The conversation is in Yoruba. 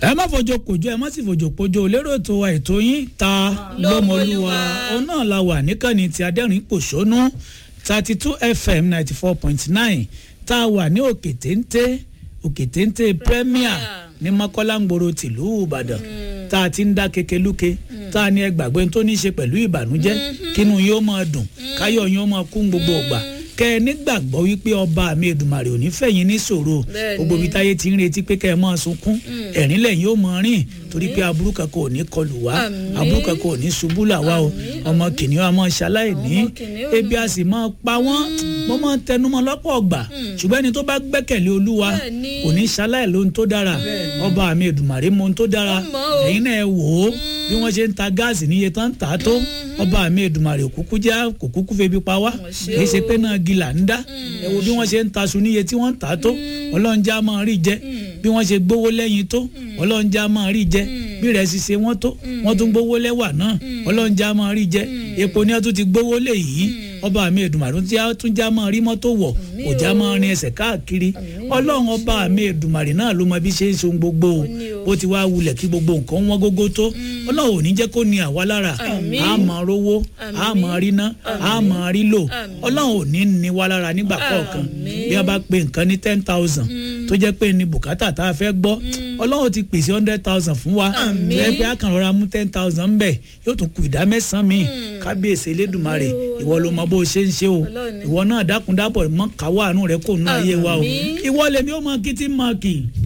ẹ má fojo kojú ẹ má sì fojo pojo lérò tó wa ètò yín ta lọ́mọlúwa òun náà la wà níkànnì tí adẹ́rìn pòṣónú thirty two fm ninety four point nine tá a wà ní òkè téńté òkè téńté premier ní mọ́kọ́láńgbòrò tìlú ìbàdàn tá a ti ń dá kekeluke tá a ní ẹgbàgbé tó ní í ṣe pẹ̀lú ìbànújẹ́ kínú yóò máa dùn káyọ̀ yóò máa kún gbogbo ọgbà kẹ ẹ nígbàgbọ́ wípé ọba mi Èdùmàrè ò ní fẹ̀yìn ní ṣòro gbogbo ibi táyé ti ń retí pé kẹ ẹ máa sunkún ẹ̀rín lẹ́yìn ó máa rìn torí pé aburú kankan ò ní kọlù wá aburú kankan ò ní ṣubú là wá o ọmọ kìnìún a máa ṣaláìní ebi a sì máa pa wọ́n mo máa ń tẹnumọ́ lọ́pọ̀ ọgbà ṣùgbọ́n ẹni tó bá gbẹ́kẹ̀lé olúwa kò ní ṣaláì lóhun tó dára ọba mi Èdùmàrè mọ ohun tó dára ẹ̀yin náà ẹ wò ó bí wọ́n ṣe ń ta gáàsì níye tán tà á tó ọba mi Èdùmàrè òkúkú já kò kúkú febi pa wá kì í ṣe pé náà gilà ń dá ẹ wo bí wọ́n ṣe ń taṣu níye tí wọ́n ń tà á tó ọlọ́run já máa rí jẹ bí wọ́n ṣe gbówó lẹ́yìn tó ọlọ́run já máa rí jẹ bí rẹ̀ sì ṣe wọ́n tó wọ́n tún gbówó lẹ́wà náà ọlọ́run já máa rí jẹ epo ni wọ́n tún ti gbówó lé yìí ọba mi Èdùmàrè tún já máa rí mọ́tò wọ̀ kò já máa rin ẹsẹ̀ káàkiri ọlọ́run ọba mi Èdùmàrè náà ló mọ bí ṣe ń ṣe ohun gbogbo ó ti wá wulẹ̀ kí gbogbo nǹkan wọ́n gógó tó ọlọ́run ò ní jẹ́ kó ní àwa lára a máa rówó a máa rí ná a máa rí lò ọlọ́run ò ní ní wa lára nígbà kọ̀ọ̀kan bí a bá pe nǹkan ní ten thousand tó jẹ́ pé ní bùkátà tá a fẹ́ gbọ́ ọlọ́run ti pèsè hundred thousand fún wa ẹ pé a kàn rọra mú ten thousand bẹ́ẹ̀ yóò tún kù ìdá mẹ́sàn-án mi kábíyèsí elédùnmarè ìwọ ló mọ bó ṣe ń ṣe o ìwọ náà dákúndábọ̀ mọ́ káwọ́ àánú rẹ kò nú ayé wa o ìwọ lèmi ó mọ kí tí mọ kì